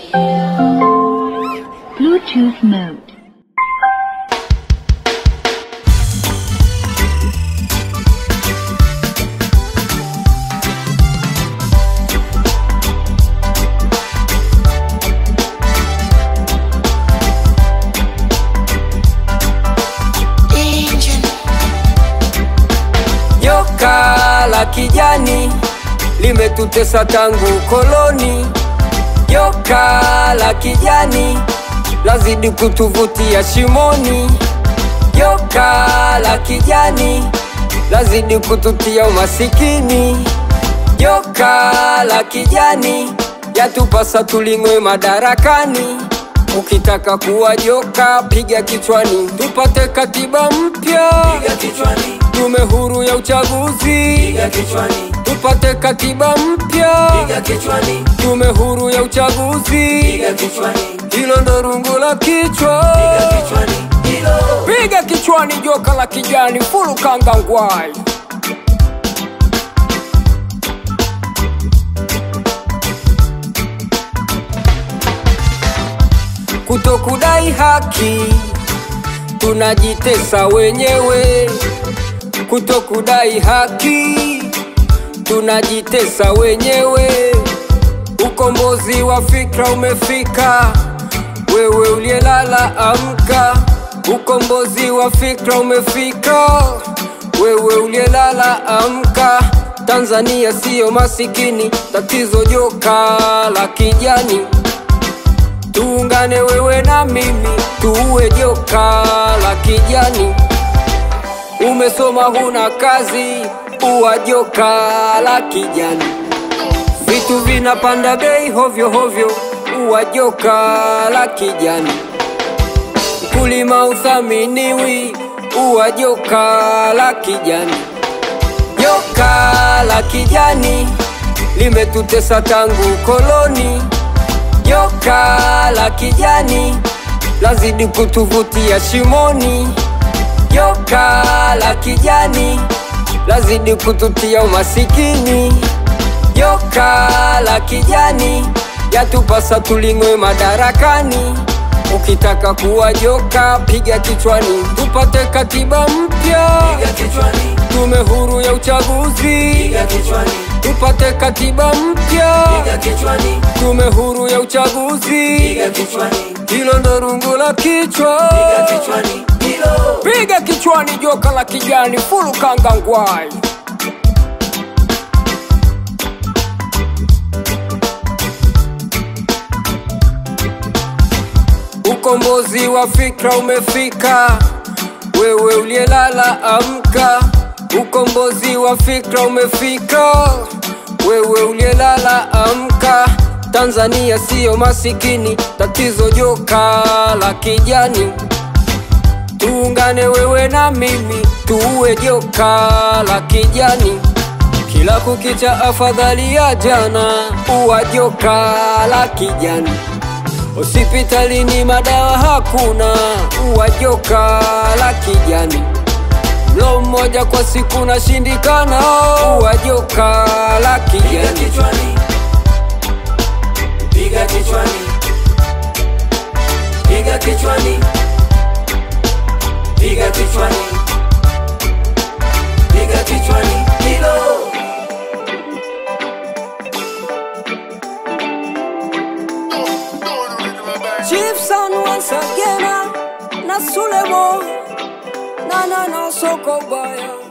Bluetooth mode. Joka la kijani limetutesa tangu koloni. Joka la kijani lazidi kutuvutia shimoni. Joka la kijani lazidi kututia umasikini. Joka la kijani yatupasa tuling'we madarakani. Ukitaka kuwa joka, piga kichwani, tupate katiba mpya, Piga kichwani, tume huru ya uchaguzi, piga kichwani, tupate katiba mpya, piga kichwani, tume huru ya uchaguzi. piga kichwani, Hilo ndo rungu la kichwa, piga kichwani, hilo piga kichwani, joka la kijani, fulu kanga ngwai. Kutokudai haki, tunajitesa wenyewe. Kutokudai haki, tunajitesa wenyewe. Ukombozi wa fikra umefika, wewe uliyelala amka. Ukombozi wa fikra umefika, wewe uliyelala amka. Tanzania siyo masikini, tatizo joka la kijani. Tuungane wewe na mimi, tuue joka la kijani. Umesoma huna kazi, uwa joka la kijani. Vitu vinapanda bei hovyo hovyo, uwa joka la kijani. Mkulima uthaminiwi, uwa joka la kijani. Joka la kijani limetutesa tangu koloni. Joka la kijani lazidi kutuvutia shimoni. Joka la kijani lazidi kututia umasikini. Joka la kijani yatupasa tuling'we madarakani. Ukitaka kuwa joka, piga kichwani, tupate katiba mpya, piga kichwani, tume huru ya uchaguzi, piga kichwani, tupate katiba mpya, piga kichwani, tume huru ya uchaguzi. piga kichwani, Hilo ndo rungu la kichwa, piga kichwani, hilo piga kichwani, joka la kijani, fulu kanga ngwai. Ukombozi wa fikra umefika, wewe uliyelala amka. Ukombozi wa fikra umefika, wewe uliyelala amka. Tanzania siyo masikini, tatizo joka la kijani. Tuungane wewe na mimi, tuue joka la kijani. Kila kukicha afadhali ya jana, uwa joka la kijani. Hospitalini madawa hakuna, uwa joka la kijani. Mlo mmoja kwa siku nashindikana, uwa joka la piga kijani. kichwani, piga kichwani, piga kichwani, piga kichwani, piga kichwani, hilo Chiefson once again, na Sulemo, na na na soko baya.